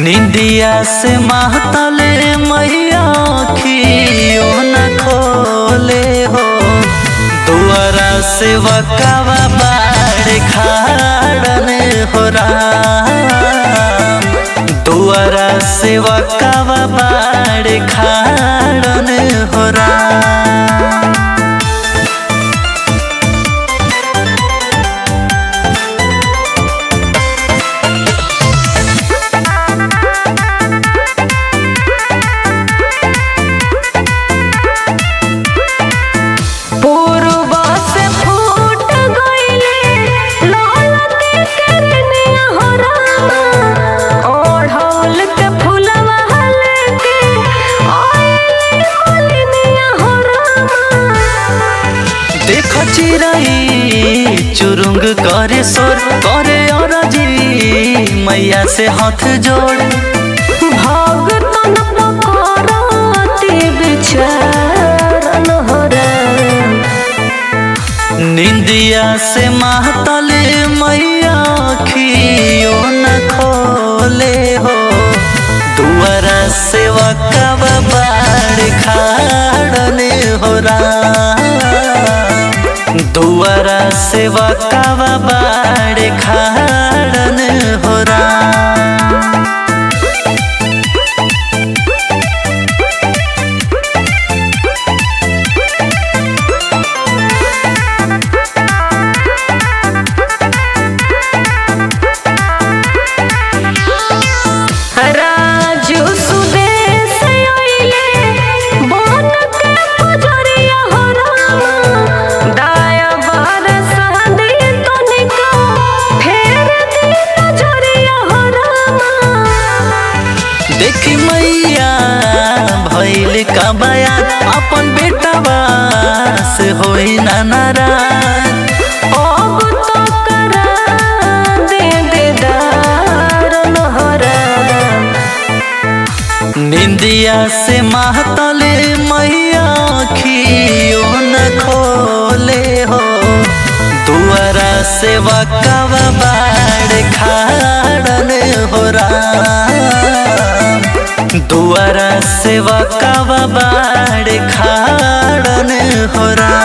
निंदिया से महतले मैया खियो न खोले हो दुआरा से वकावा बाड़ खाड़न हो राम दुआरा से वकावा बाड़ खाड़न हो राम पूर्वा से फूट गइले लाल के करनिया हो रामा ओढ़ौल के फुलवा लेके आइले मलिनिया हो रामा देख चिराई चुरुंग करे सोर करे अरजी मैया से हाथ जोड़ भगतन पकड़ती बिचारन हो राम निंदिया से महतले मैया खियो न खोले हो दुआरा से वकब बाड़ खाड़ने हो राम दुआरा से वकब बाड़ खाड़ने हो राम राजू सुदेश आइले बन के पुजरिया हो रामा दाया बारस दी तनिका फेर दी नजरिया हो रामा देखी मैया भैल का बयान अपन बेटवा से होई ना नाराज अब तो करा दे देदार नहरा निंदिया से महतले मैया खियो न खोले हो दुआरा से वकवा बाड़ खाड़न हो राम दुआरा से वकवा बाड़ खाड़न हो राम